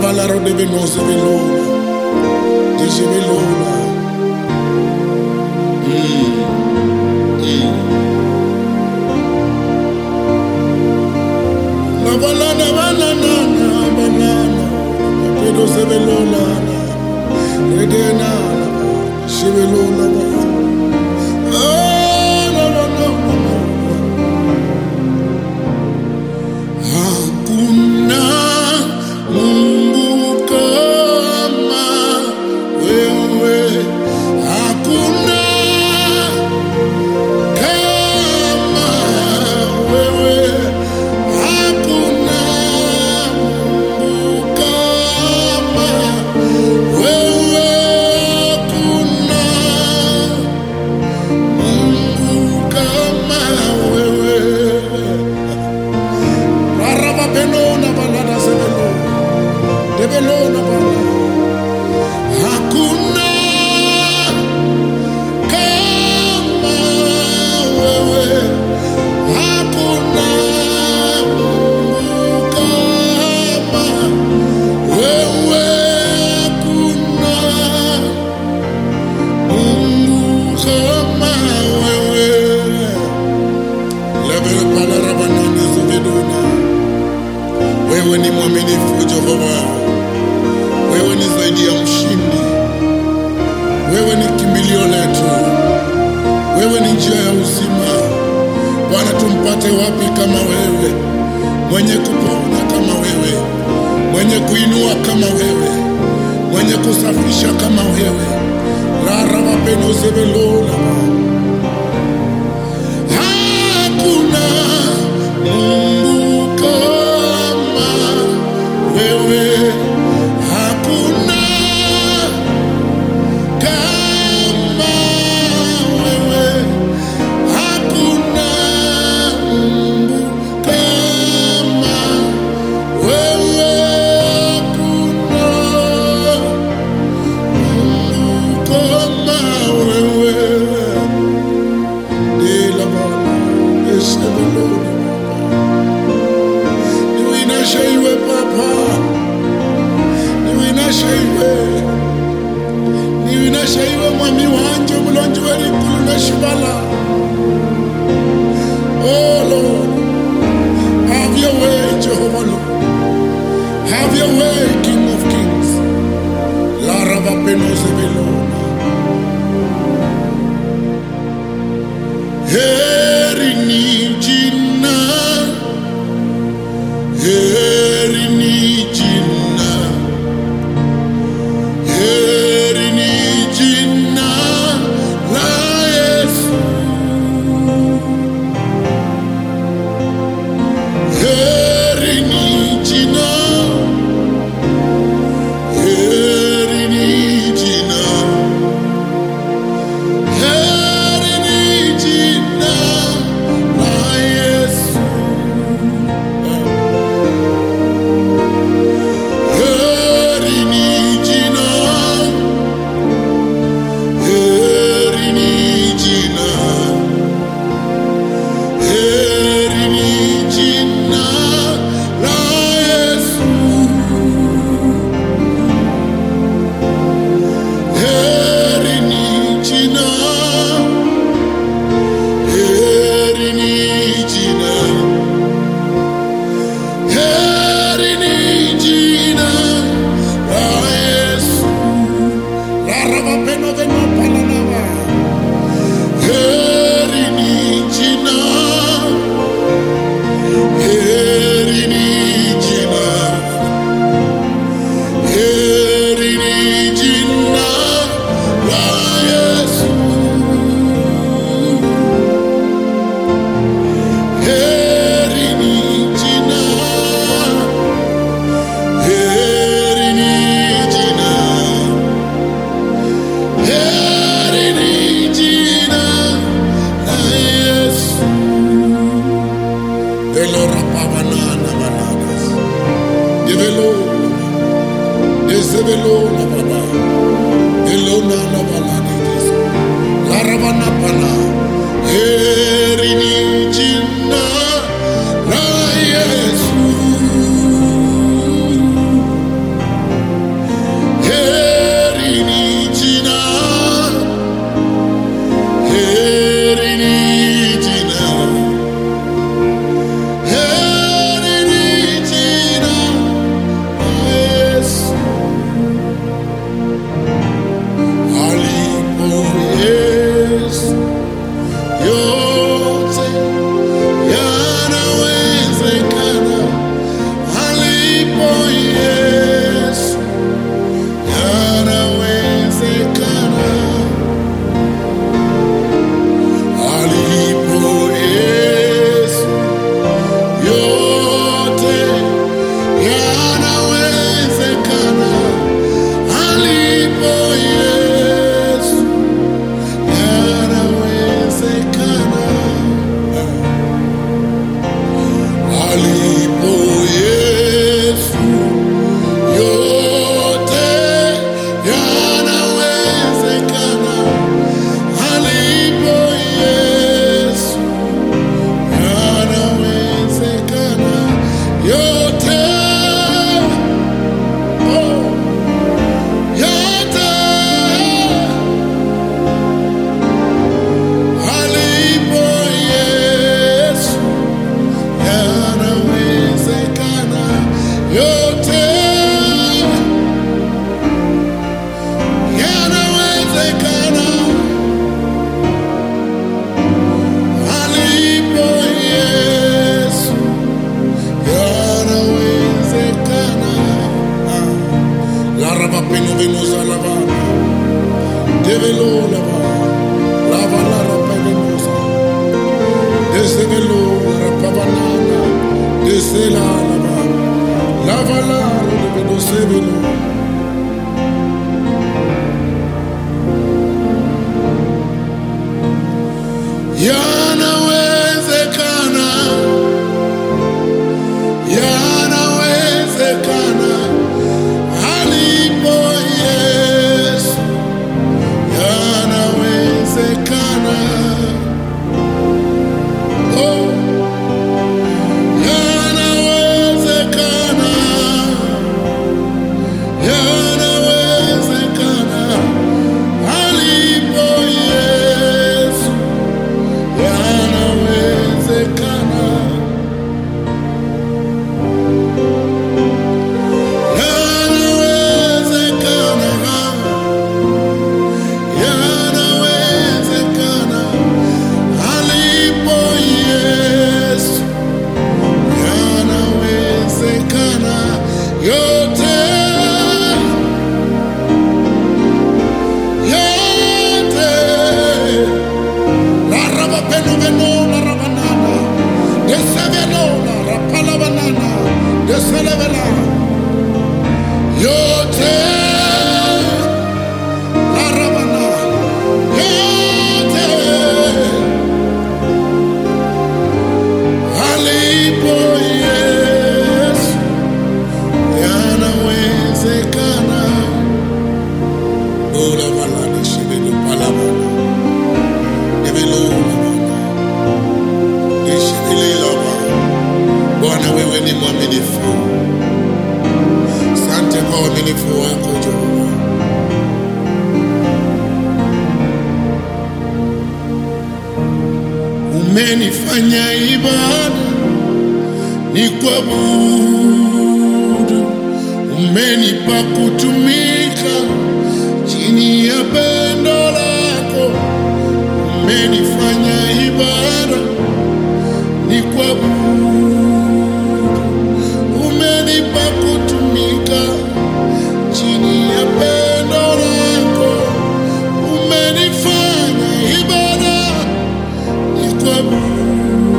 balaro de venose velona. Dice velona. La balana balana balana. Pero se velona. Redena. Se velona. Ah, no, no, no, no. Hakuna Mungu kama wewe, hakuna kama wewe, hakuna Mungu kama wewe, hakuna Mungu kama wewe. Araba benona balada sebelo. Debelona bala. Hakuna kama wewe. Hakuna Mungu kama wewe. Hakuna Mungu kama wewe. Lebele pala rabanana sebelona. Wewe ni mwaminifu Jehova, wewe ni zaidi ya mshindi, wewe ni kimbilio letu, wewe ni njia ya uzima. Bwana, tumpate wapi kama wewe, mwenye kuponya kama wewe, mwenye kuinua kama wewe, mwenye kusafisha kama wewe. larabapenozevelola Hakuna Mungu kama wewe, hakuna kama wewe, hakuna Mungu kama wewe, hakuna Mungu kama wewe. De la bala, esebeloni. Niwinashe iwe papa, niwinashe iwe, niwinashe iwe mwami wanje mulonji welikulu neshibala. Oh Lord, have your way, Jehovah Lord. Have your way, King of Kings. Larava penose belona. Heri ni jina, heri ni jina, heri ni jina la Yesu. Heri ni jina, heri ni jina. Heri ni jina la Yesu. Heri ni jina, heri ni jina, heri ni jina la Yesu. Heri ni jina, heri ni jina, heri ni jina la Yesu. La raba peno veno palanava. Heri ni jina, heri ni jina. Heri ni jina la Yesu. Heri ni jina, heri ni jina, heri Develo lava, lava la rapaganosa, desevelo rapavanana, desela lava, lava la develo sevelo. Yanawezekana, yanawezekana, alipo Yesu, yanawezekana. Oh, yanawezekana, yanawezekana, alipo Yesu, yanawezekana. Yanawezekana, yanawezekana, alipo Yesu, yanawezekana yote, yote. La raba peno veno, la raba nana, desevelo, la rapala banana, deselevela, yote. La rabana, yote. Alipo Yesu, yanawezekana. Ola balani shibelu palabana, ebelu labana, ishibili laba. Bwana wewe ni mwaminifu. Asante kwa uaminifu wako Jehova. Umenifanya ibada ni kuabudu, umenipa kutumika chini ya pendo lako. Umenifanya ibada ni kuabudu, umenipa kutumika chini ya pendo lako. Umenifanya ibada ni kuabudu,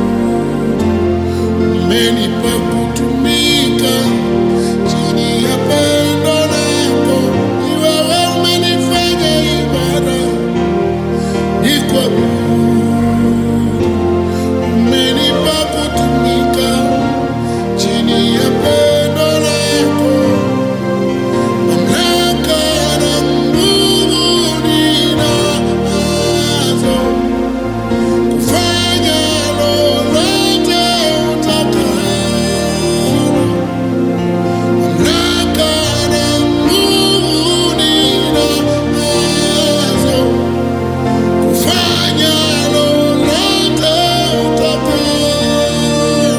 umenipa kutumika chini ya pendo lako. Ni wewe umenifanya ibada ni kuabudu, umenipa kutumika chini ya pendo lako. Mamlaka na nguvu ninazo kufanya lolote utakalo. Mamlaka na nguvu ninazo kufanya lolote utakalo.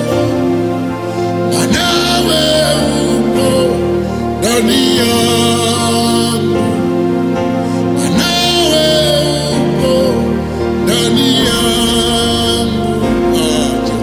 Manawe upo ndani yangu, manawe upo ndani yangu. Aje.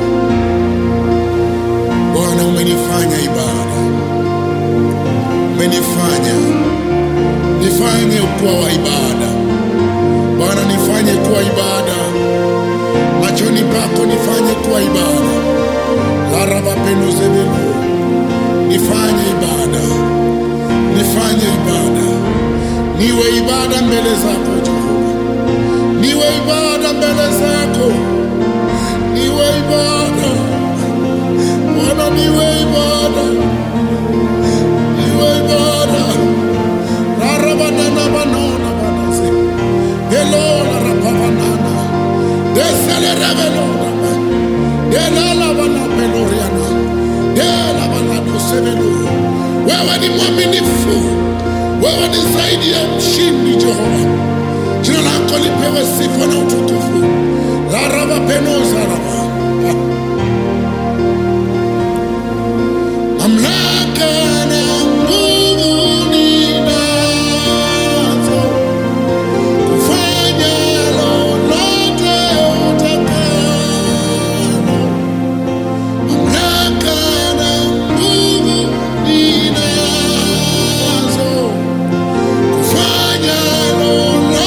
Bwana, umenifanya ibada, umenifanya nifanye kuwa wa ibada. Bwana, nifanye kuwa ibada machoni pako, nifanye kuwa ibada. larabapeno zebelo, nifanye ibada, nifanye ibada, niwe ibada mbele zako Jehova, niwe ibada mbele zako, niwe ibada Bwana, niwe ibada, niwe ibada rarabanana banona banase velona rapavanana desele revelona delala bana peloriana dela bana dosevelo wewe ni mwaminifu wewe ni zaidi ya mshindi Jehova jina lako lipewe sifa na utukufu laraba penozaraba mamlaka na nguvu ninazo kufanya lolote utakalo. Mamlaka na nguvu ninazo kufanya lolote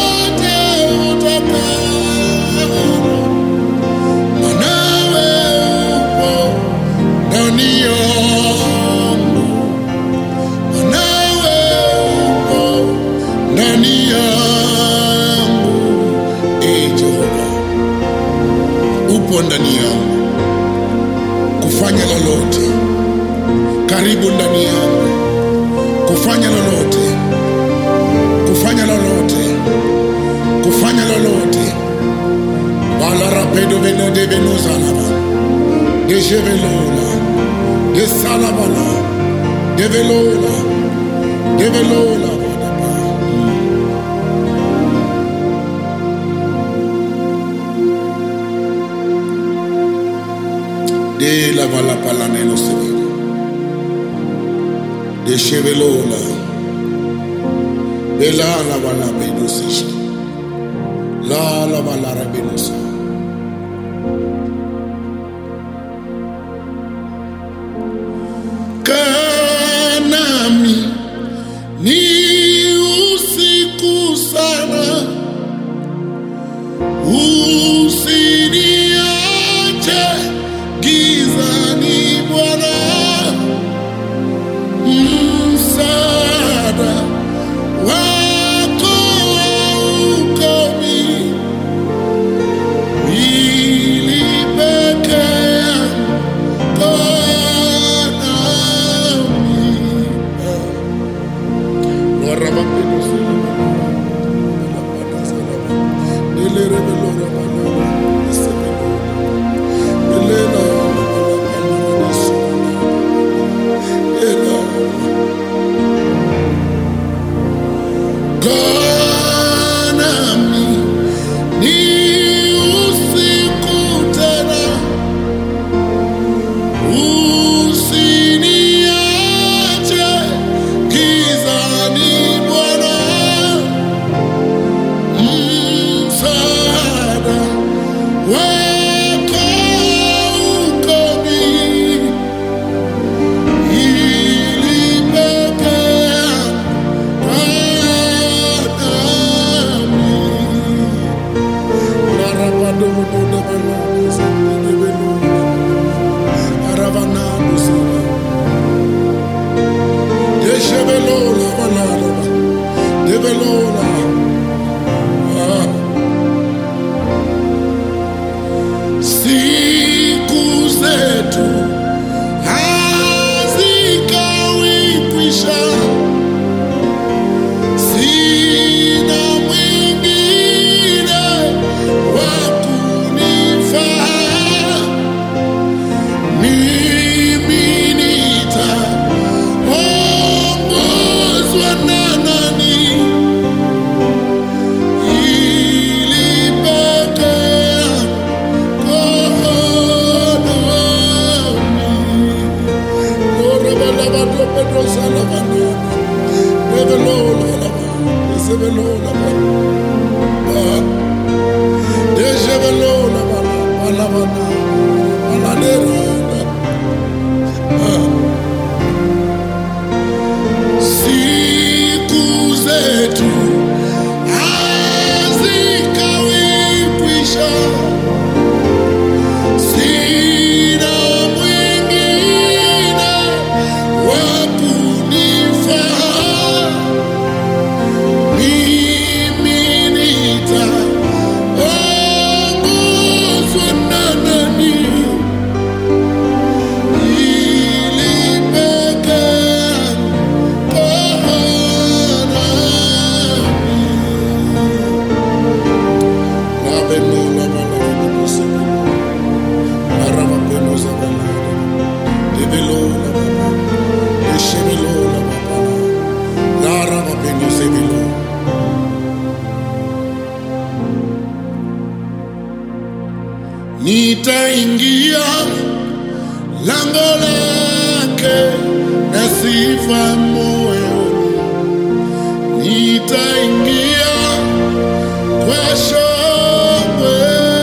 ndani yangu, e Jehova, upo ndani yangu kufanya lolote, karibu ndani yangu kufanya lolote, kufanya lolote, kufanya lolote. Balarapedo veno de veno zalaba, de jevelola, de salabala, de velola, de velola. badaba. De la vala palaneno severo, de chevelola, de la la vala bedosishki, la la vala rabenosa. Kanami ni usiku sana, usiniache gizani Bwana, msaada wako haukomi, ili peke yako nami. Lora mapendo sana. Kanami ni usiku tena, usiniache gizani Bwana, msaada wako haukomi, ili peke yako nami. Siku zetu hazikawi kwisha, sina mwingine wa kunifaa. Mimi nitaongozwa na nani ili peke yako nami. Ora balaba dope dosa laba nene. Bebe lola laba. Esebe lola laba. Ah. Dejebe lola bala. Balaba na. Baladera. Ah. Siku zetu hazikawi kwisha, sina mwingine wa kunifaa. Mimi nitaongozwa na nani ili peke yako Nitaingia lango lake na sifa moyoni, nitaingia kwa shangwe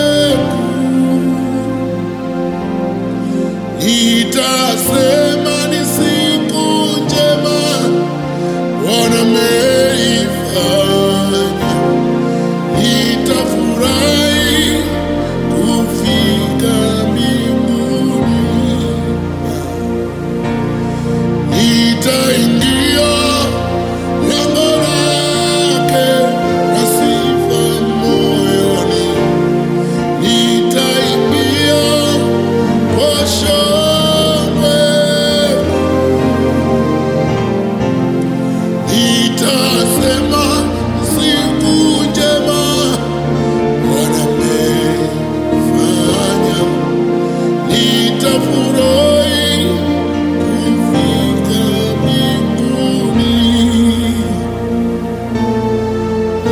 nitasema ni siku njema Bwana ameifanya, nitafurahi kufika mbinguni, nitaingia lango lake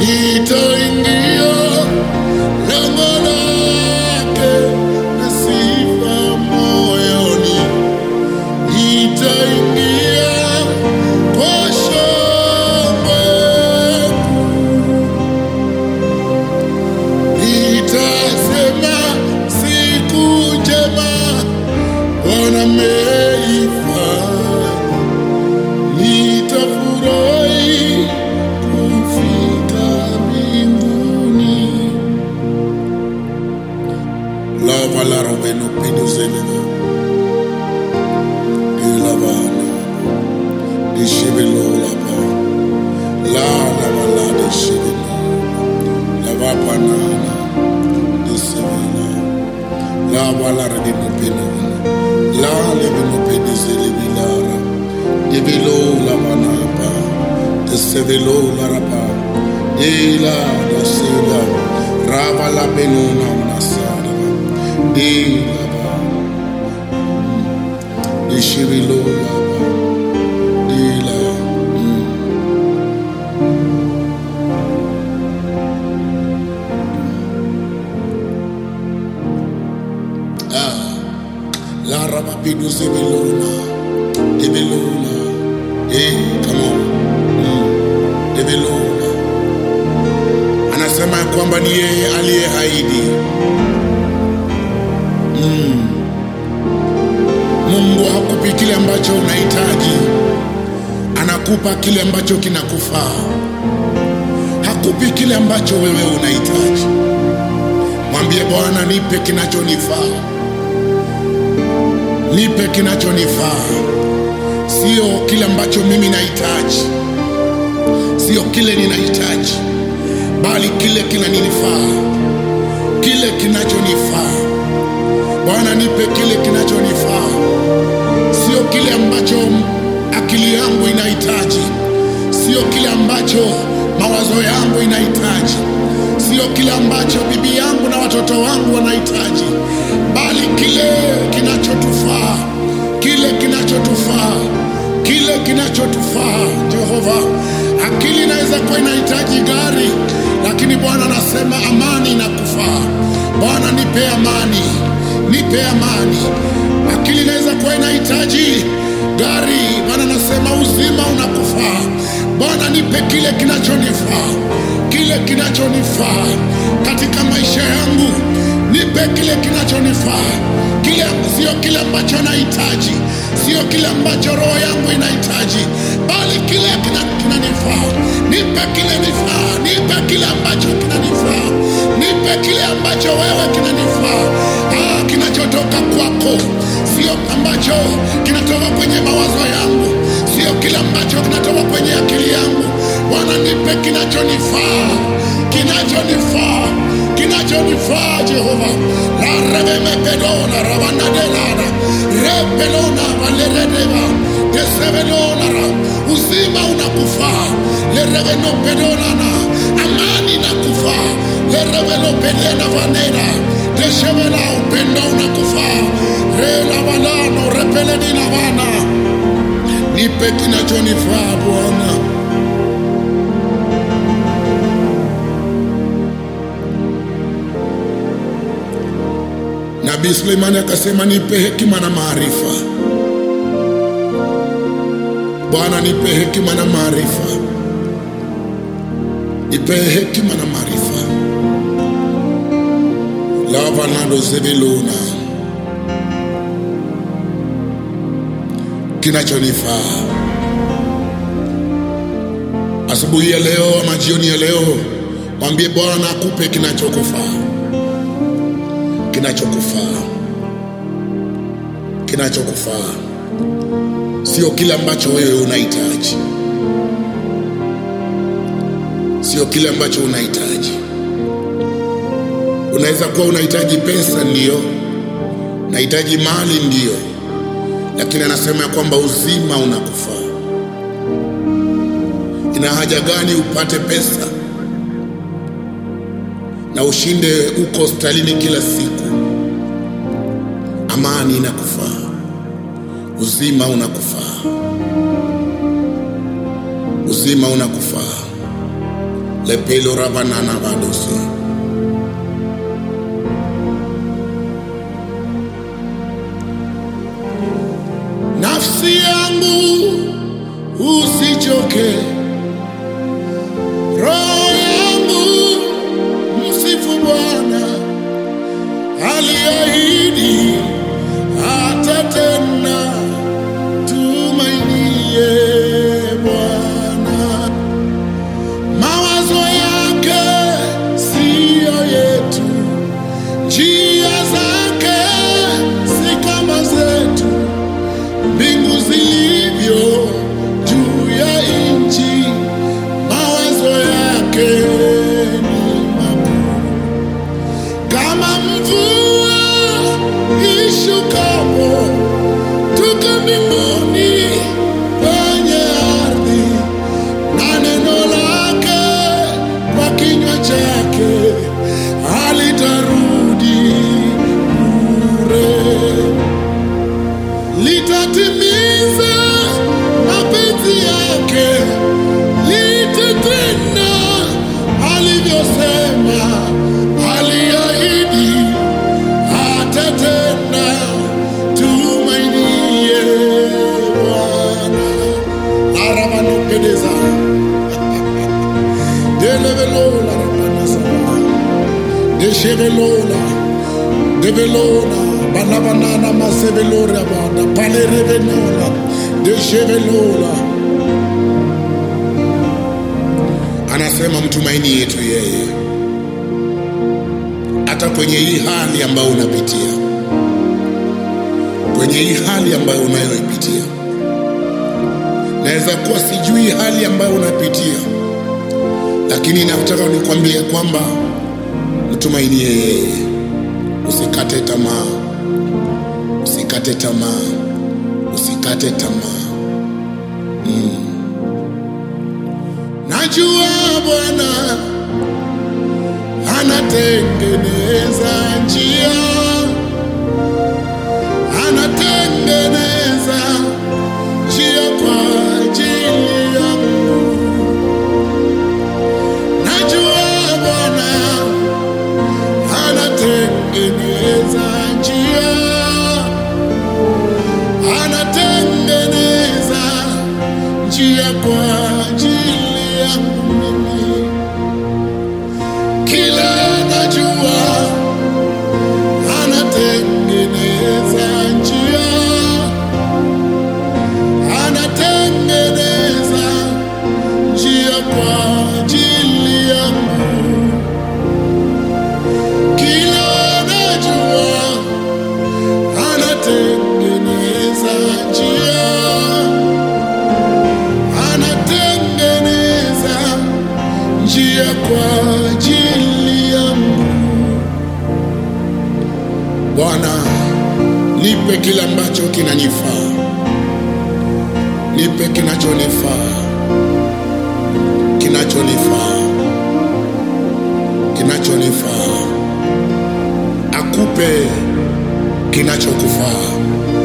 nitaingia lango lake na sifa moyoni, nitaingia kwa shangwe nitasema siku njema Bwana ameifanya, nitafurahi kufika mbinguni. Lava la roveno piduzeleva ilavana dishivilolapa la lava la dishivilo lava panana disivila la valara dimopinona la levinopedizilevilara divilo lavanapa disivilo larapa dila dasila rava la benona unasada dilava dishivilo lava dila mm. La rabapidu sevelona, develona, eh, come on, mm, develona. Anasema ya kwamba ni yeye aliyeahidi. Mm. Mungu hakupi kile ambacho unahitaji, anakupa kile ambacho kinakufaa. Hakupi kile ambacho wewe unahitaji. Mwambie Bwana, nipe kinachonifaa nipe kinachonifaa, sio kile ambacho mimi nahitaji, sio kile ninahitaji, bali kile kinanifaa, kile kinachonifaa. Bwana, nipe kile kinachonifaa, sio kile ambacho akili yangu inahitaji, sio kile ambacho mawazo yangu inahitaji, sio kile ambacho bibi yangu na watoto wangu wanahitaji, bali kile kinachotufaa, kile kinachotufaa, kile kinachotufaa. Jehova, akili inaweza kuwa inahitaji gari, lakini Bwana anasema amani inakufaa. Bwana, nipe amani, nipe amani. Akili inaweza kuwa inahitaji gari, Bwana anasema uzima unakufaa. Bwana, nipe kile kinachonifaa, kile kinachonifaa katika maisha yangu, nipe kile kinachonifaa, kile sio kile ambacho nahitaji, sio kile ambacho roho yangu inahitaji, bali kile kina- kinanifaa. Nipe kile nifaa, nipe kile ambacho kinanifaa, nipe kile ambacho wewe kinanifaa, ah, kinachotoka kwako, sio ambacho kinatoka kwenye mawazo yangu, sio kile ambacho kinatoka kwenye akili yangu. Bwana, nipe kinachonifaa, kinachonifaa, kinachonifaa Jehova. la revemepedona rabanadelana repelona valeredeva desevelonara uzima unakufaa lerevenopedonana amani nakufaa lerevelopedena vanera deshevela upendo unakufaa relavalano repeledina vana nipe kinachonifaa Bwana. Nabii Suleimani akasema, nipe hekima na maarifa. Bwana, nipe hekima na maarifa, nipe hekima na maarifa. lavanado zeviluna kinachonifaa asubuhi ya leo ama jioni ya leo, mwambie Bwana akupe kinachokufaa, kinachokufaa, kinachokufaa, sio kile ambacho wewe unahitaji, sio kile ambacho unahitaji. Unaweza kuwa unahitaji pesa, ndiyo, unahitaji mali, ndiyo, lakini anasema ya kwamba uzima unakufaa. Ina haja gani upate pesa na ushinde uko hospitalini kila siku? Amani inakufaa, uzima unakufaa, uzima unakufaa, lepelo rabanana badosi nafsi yangu usichoke roho yangu msifu bwana aliahidi atatenda tumainie bwana mawazo yake siyo yetu njia zake si kama zetu mbingu zilivyo juu ya nchi, mawazo yake ni makuu. Kama mvua ishukapo toka mbinguni kwenye ardhi, na neno lake kwa kinywa chake halitarudi bure litatimiza mapenzi yake, litatenda alivyosema, aliahidi atatenda. Tumainie Bwana. aramanopedeza delevelola rapanasaba deshevelola develola banabanana masevelola bada palerevenola deshevelola anasema mtumaini yetu yeye hata kwenye hii hali ambayo unapitia kwenye hii hali ambayo unayoipitia naweza kuwa sijui hali ambayo unapitia lakini nataka nikwambie kwamba mtumainie yeye usikate tamaa usikate tamaa usikate tamaa najua bwana anatengeneza njia anatengeneza njia kwa ajili yangu najua bwana anatengeneza njia anatengeneza njia kwa ajili yangu mimi kila najua anatengeneza njia anatengeneza njia kwa ajili yangu kila najua anatengeneza njia anatengeneza njia kwa ajili yangu bwana nipe kile ambacho kinanifaa nipe kinachonifaa kinachonifaa kinachonifaa akupe kinachokufaa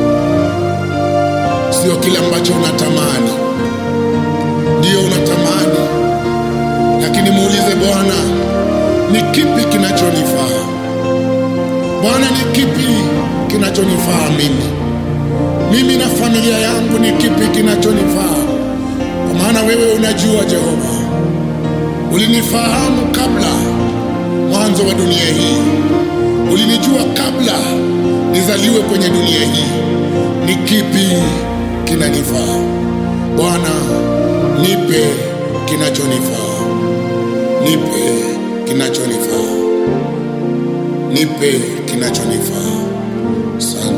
sio kile ambacho unatamani ndio unatamani lakini muulize bwana ni kipi kinachonifaa bwana ni kipi kinachonifaa mimi mimi na familia yangu ni kipi kinachonifaa kwa maana wewe unajua jehova ulinifahamu kabla mwanzo wa dunia hii ulinijua kabla nizaliwe kwenye dunia hii ni kipi kinanifaa bwana nipe kinachonifaa nipe kinachonifaa nipe kinachonifaa sana